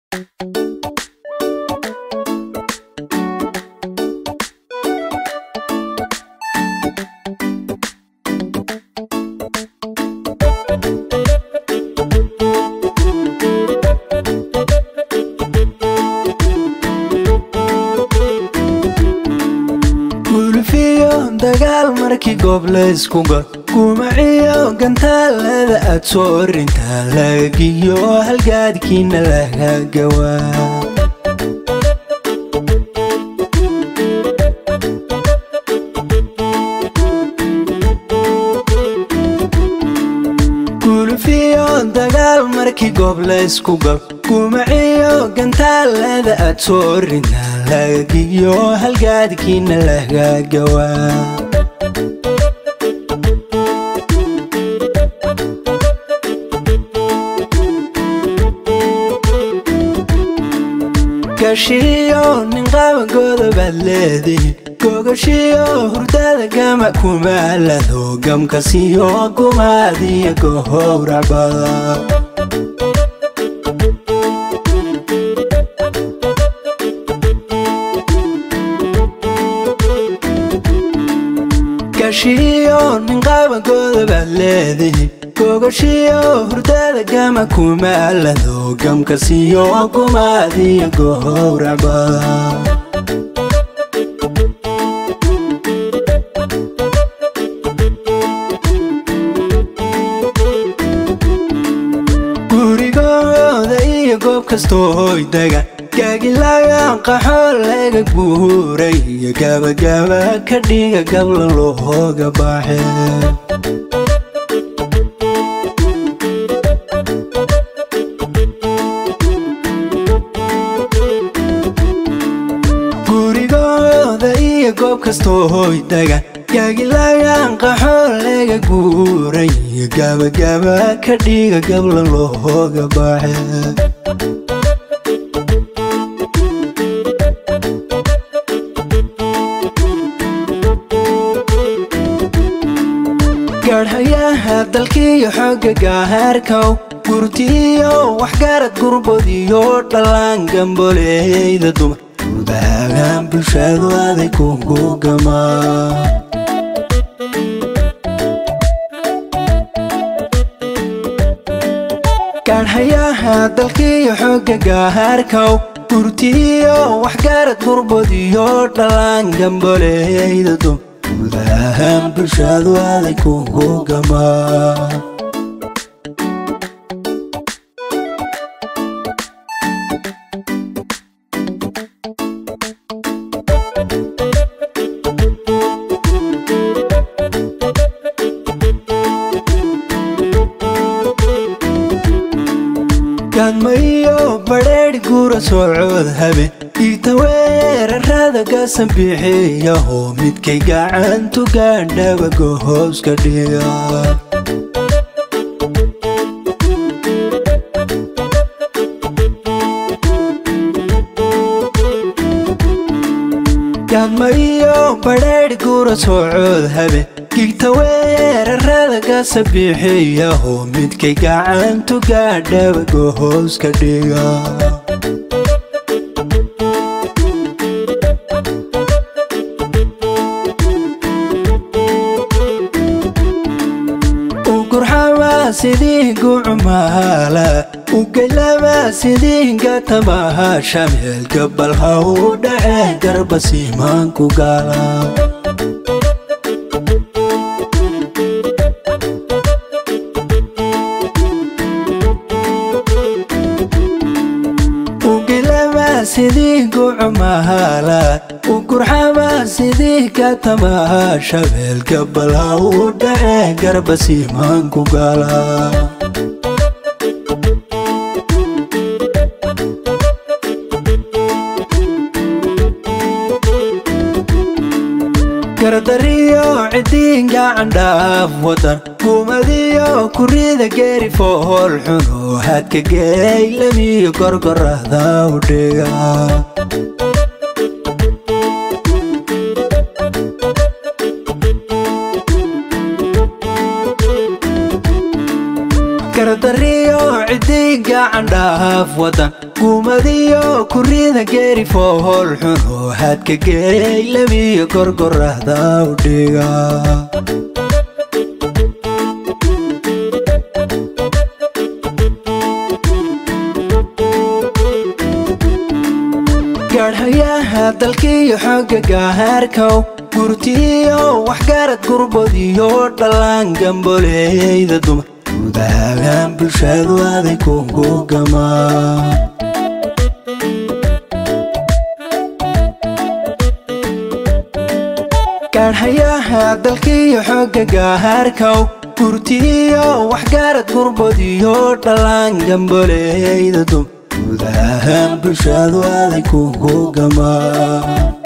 gulfiyo dagaal markii goob layskuga gumaciyo gantaalada aad soo rintaa lagagiyo halgaadkiina laga gawaa gulfiyo dagaal markii goob layskuga gumaciyo gantaalada aad soo rintaa lagagiyo halgaadkiina laga gawaa gashiyo nin qabagooda baad leedihin gogashiyo hurdada gama kumaalado gamkasiyo gumaadiyo gohowracbada gashiyo nin qabagooda baad leedihin gogashiyo hurdada gama kumaalado gamkasiyo gumaadiyo gohowracbada gurigooda iyo goob kastoo hoydaga gaagilagan qaxoo laga guuray iyo gabagaba ka dhiga gabla looga baaxe gurigooda iyo goob kastoo hoydaga gaagilagan qaxoo laga guuray iyo gabagaba ka dhiga gabla looga baaxe gaadhayaha dalkiiyo xooga gaahaarkow gurtiyo waxgarad gurbodiyo dhallaan gamboleyda dumar gudaagaan bulshadu aday kugu gamaa gaadhayaha dalkiiyo xooga gaahaarkow gurtiyo waxgarad gurbodiyo dhallaan gamboleyda dumar gudahaan bulshadu aday kugu gamaa gaadmayo badheedhi gura soocood habe dhiigta weerarada gasan bixiyaho midkay gacantu gaandhaba gohooska dhiga gaadmayo badheedhi gura soocood habe gigta weerarada gasa bixiyaho midkay gacantu gaadhaba gohooska dhiga ugurxama sidii gucumaala ugaylama sidii gatamaha shameelka balha u dhace garba siimaanku gaala sidii gucumahala ugurxama sidii katamaha shabeelka balha u dhace garba siimaanku gaala gardariyo cidiin gacan dhaaf wadan gumadiyo kurida geeri fool xuno hadka geeylamiyo gorgorada u dhiga gardariyo cidii gacan dhaaf wadan gumadiyo kurida geeri fool xun oo hadka geey labiyo gorgorahda u dhiga gaadhayaha dalkiiyo xooga gahaarkow gurtiyo waxgarad gurbodiyo dhallaan gamboleyda dumar gudahaan bulshadu aday kugugama gaadhayaha dalkiiyo xooga gahaarkow gurtiyo waxgarad gurbodiyo dhallaan gamboleyda dumar gudahaan bulshadu aday kugugama